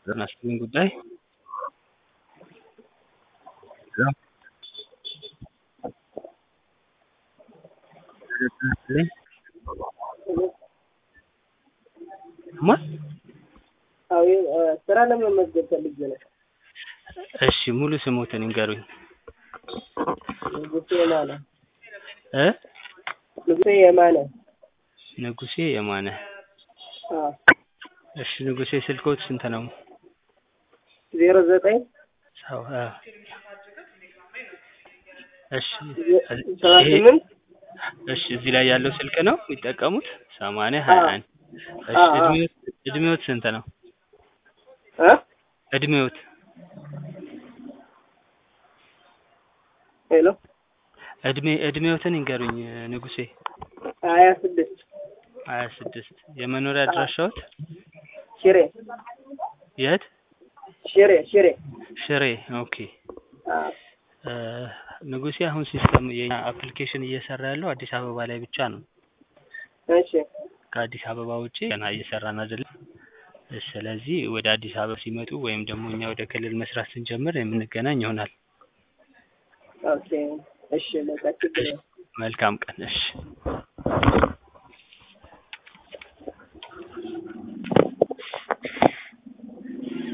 ጤና ይስጥልኝ ጉዳይ ሄሎ ጤና ይስጥልኝ ማን አዎ ስራ ለመመዝገብ ፈልጌ ነው። እሺ ሙሉ ስሞትን ይንገሩኝ ንጉሴ የማነ እ ንጉሴ የማነ ንጉሴ የማነ አዎ እሺ ንጉሴ ስልክዎት ስንት ነው ዜሮ ዘጠኝ ሰው እ እሺ ሰባ ይሄ ስምንት እሺ እዚህ ላይ ያለው ስልክ ነው የሚጠቀሙት ሰማንያ ሀያ አንድ እሺ አዎ፣ አዎ። እድሜዎት እድሜዎት ስንት ነው እ እድሜዎት ሄሎ እድሜ እድሜዎትን ይንገሩኝ ንጉሴ ሀያ ስድስት ሀያ ስድስት የመኖሪያ አድራሻዎት ሽሬ የት ሽሬ ሽሬ ሽሬ ኦኬ አዎ እ ንጉሴ አሁን ሲስተም የኛ አፕሊኬሽን እየሰራ ያለው አዲስ አበባ ላይ ብቻ ነው እሺ ከአዲስ አበባ ውጪ ገና እየሰራን አይደለም ስለዚህ ወደ አዲስ አበባ ሲመጡ ወይም ደግሞ እኛ ወደ ክልል መስራት ስንጀምር የምንገናኝ ይሆናል ኦኬ እሺ በቃ ችግር የለም። መልካም ቀን እሺ